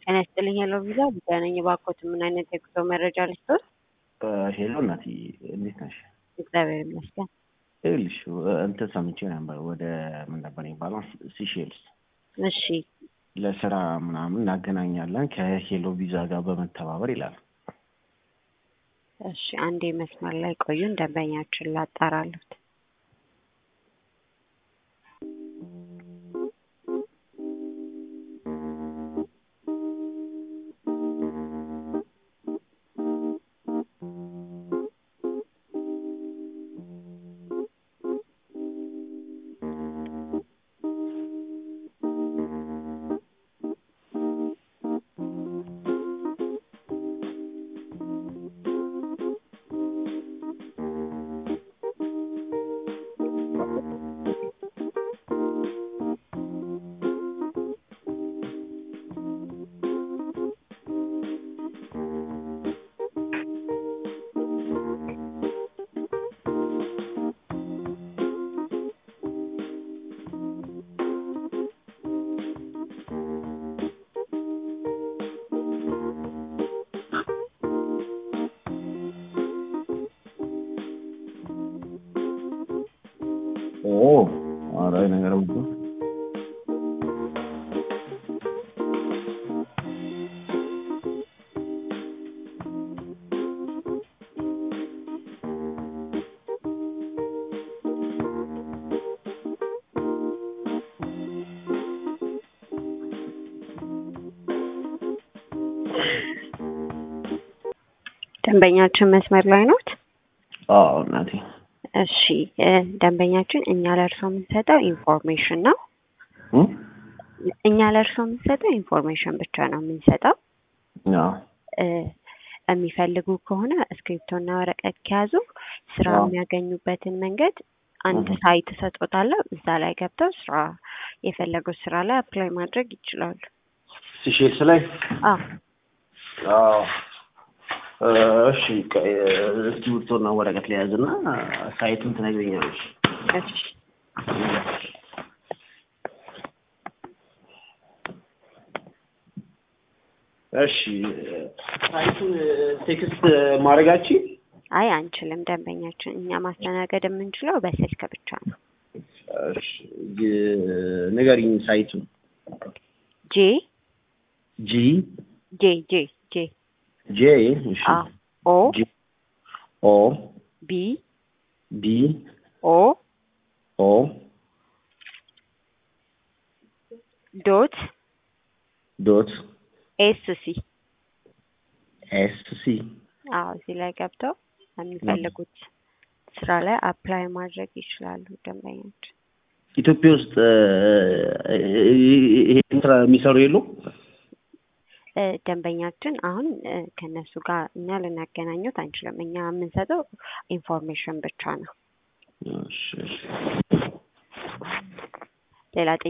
ጤና ይስጥልኝ ሄሎ ቪዛ ጉዳይ ነኝ። እባክዎት ምን አይነት የጉዞ መረጃ ልስጥዎት? ሄሎ እናቴ እንዴት ነሽ? እግዚአብሔር ይመስገን። ይኸውልሽ እንትን ሰምቼ ነበር ወደ ምን ነበር የሚባለው ሲሼልስ እሺ ለስራ ምናምን እናገናኛለን ከሄሎ ቪዛ ጋር በመተባበር ይላል። እሺ አንዴ መስመር ላይ ቆዩን፣ ደንበኛችን ላጣራሉት። ኦ ኧረ ነገር ብዙ ደንበኛችን መስመር ላይ ኖት? አዎ እናቴ እሺ እ ደንበኛችን እኛ ለእርሶ የምንሰጠው ኢንፎርሜሽን ነው። እ? እኛ ለእርሶ የምንሰጠው ኢንፎርሜሽን ብቻ ነው የምንሰጠው። አዎ እ የሚፈልጉ ከሆነ እስክሪፕቶና ወረቀት ከያዙ ስራ አዎ። የሚያገኙበትን መንገድ አንድ እህ። ሳይት እሰጦታለሁ። እዛ ላይ ገብተው ስራ የፈለጉት ስራ ላይ አፕላይ ማድረግ ይችላሉ። ሲሼልስ ላይ አዎ አዎ እ፣ እሺ ቀ- እስክሪብቶና ወረቀት ለያዝና ሳይቱን ትነግረኛለሽ። እሺ እሺ ሳይቱን ቴክስት ማድረጋችን አይ አንችልም። ደንበኛችን እኛ ማስተናገድ የምንችለው በስልክ ብቻ ነው። እሺ ግ- ንገሪኝ ሳይቱን ጄ ጂ ጄ ጄ ጄ ጄ እሺ አ ኦ ጂ ኦ ቢ ቢ ኦ ኦ ዶት ዶት ኤስ ሲ ኤስ ሲ አዎ እዚህ ላይ ገብተው የሚፈልጉት ስራ ላይ አፕላይ ማድረግ ይችላሉ። ደንበኞች ኢትዮጵያ ውስጥ እ፣ ይሄን ስራ የሚሰሩ የሉ? እ፣ ደንበኛችን አሁን እ፣ ከእነሱ ጋር እኛ ልናገናኙት አንችልም። እኛ የምንሰጠው ኢንፎርሜሽን ብቻ ነው። እሺ እሺ ሌላ